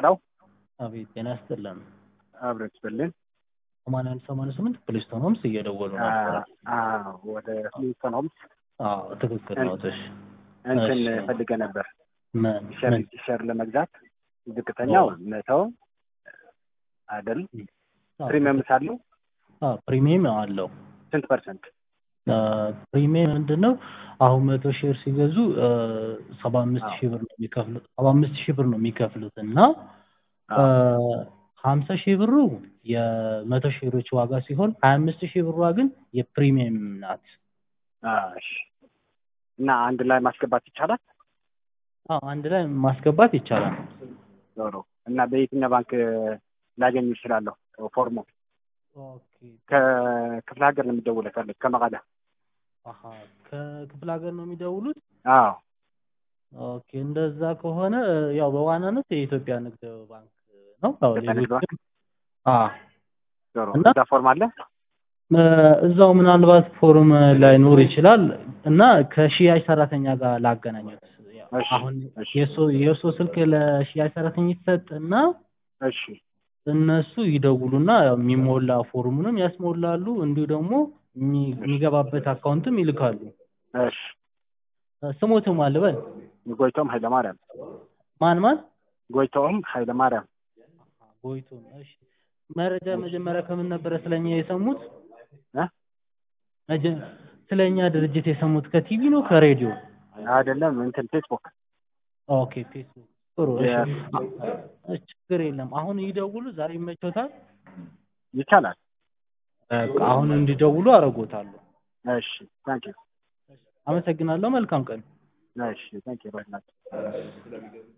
ሄሎ አቤት ጤና ይስጥልን። አብረን ስጥልን። ሰማንያ አንድ ሰማንያ ስምንት ፕሌስቶን ሆምስ እየደወሉ ነበረ። ወደ ሊንክቶን ሆምስ አዎ ትክክል ነው። እሺ እንትን እሺ። ፈልገ ነበር ምን ሸር ምን ሸር ለመግዛት ዝቅተኛው መቶ አይደል? ፕሪሚየም ሳለው አዎ ፕሪሚየም አለው። ስንት ፐርሰንት? ፕሪሚየም ምንድን ነው? አሁን መቶ ሼር ሲገዙ ሰባ አምስት ሺህ ብር ነው የሚከፍሉት ሰባ አምስት ሺህ ብር ነው የሚከፍሉት እና ሀምሳ ሺህ ብሩ የመቶ ሼሮች ዋጋ ሲሆን ሀያ አምስት ሺህ ብሯ ግን የፕሪሚየም ናት። እሺ። እና አንድ ላይ ማስገባት ይቻላል? አዎ አንድ ላይ ማስገባት ይቻላል። ዞሮ እና በየትኛው ባንክ ላገኝ ይችላለሁ? ፎርሙ ኦኬ ከክፍለ ሀገር ነው የሚደውለው ፈለግ ከመቀለ አሀ ከክፍለ ሀገር ነው የሚደውሉት? አዎ ኦኬ እንደዛ ከሆነ ያው በዋናነት የኢትዮጵያ ንግድ ባንክ ነው። ያው ኢትዮጵያ ንግድ ባንክ? ሌሎችም አዎ ዞሮ እና- እዛ ፎርም አለ? እ፣ እዛው ምናልባት ፎርም ላይኖር ይችላል እና ከሽያጭ ሰራተኛ ጋር ላገናኙት። ያው እሺ፣ አሁን እሺ። የእሱ የእሱ ስልክ ለሽያጭ ሰራተኛ ይሰጥና እሺ እነሱ ይደውሉና ያው የሚሞላ ፎርሙንም ያስሞላሉ፣ እንዲሁ ደግሞ የሚ- የሚገባበት አካውንትም ይልካሉ። እሺ። እ፣ ስሞትም አልበል ጎይቶም ኃይለማርያም ማን ማን ጎይቶም ኃይለማርያም ጎይቶ እሺ መረጃ መጀመሪያ ከምን ነበረ ስለኛ የሰሙት እ? መጀ- ስለኛ ድርጅት የሰሙት ከቲቪ ነው ከሬዲዮ አይደለም እንትን ፌስቡክ ኦኬ ፌስቡክ ጥሩ እሺ የ- አ- ችግር የለም አሁን ይደውሉ ዛሬ ይመቾታል ይቻላል። በቃ አሁን እንዲደውሉ አደርጎታለሁ እሺ ታንክ ዩ አመሰግናለሁ መልካም ቀን እሺ ታንክ ዩ